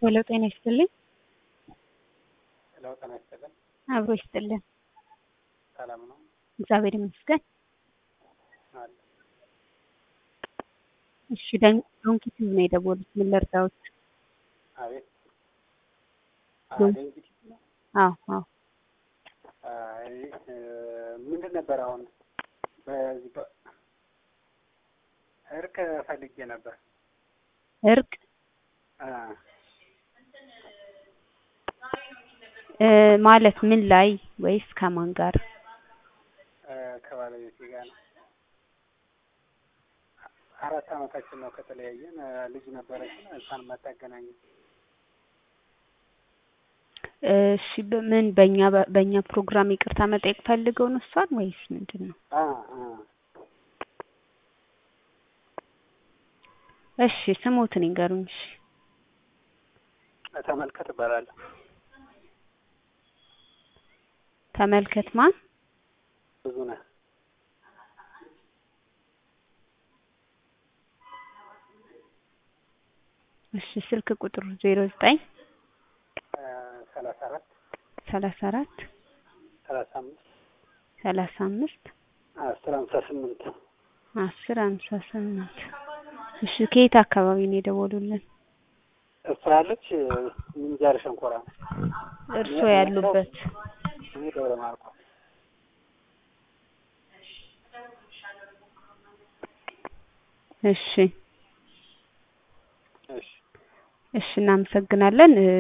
ሄሎ ጤና ይስጥልኝ። ሄሎ ጤና ይስጥልን። አብሮ ይስጥልን። ሰላም ነው? እግዚአብሔር ይመስገን። አለ እሺ ዶንኪ ቲዩብ ነው የደወሉት። ምን ልርዳዎት? አቤት ዶን- አደ እንግዲህ አዎ አዎ አይ እ፣ ምንድን ነበር አሁን በዚህ በ- እርቅ ፈልጌ ነበር እርቅ አ፣ እ፣ ማለት ምን ላይ ወይስ ከማን ጋር? እ፣ ከባለቤቴ ጋር ነው። አራት አመታችን ነው ከተለያየን። እ፣ ልጅ ነበረችን እሷን ማታገናኘን እሺ በምን በእኛ በእኛ ፕሮግራም ይቅርታ መጠየቅ ፈልገው ነው እሷን ወይስ ምንድን ነው? አ አ እሺ ስሞትን ይንገሩኝ። እሺ ተመልከት እባላለሁ። ተመልከት ማን? ብዙ ነህ እሺ ስልክ ቁጥሩ ዜሮ ዘጠኝ ሰላሳ አራት ሰላሳ አራት ሰላሳ አምስት ሰላሳ አምስት አስር ሀምሳ ስምንት አስር ሃምሳ ስምንት እሺ ከየት አካባቢ ነው የደወሉልን? እሷ ያለች ምንጃር ሸንኮራ ነው። እርስዎ ያሉበት እኔ ደብረ ማርቆስ እሺ እሺ እሺ እናመሰግናለን። እ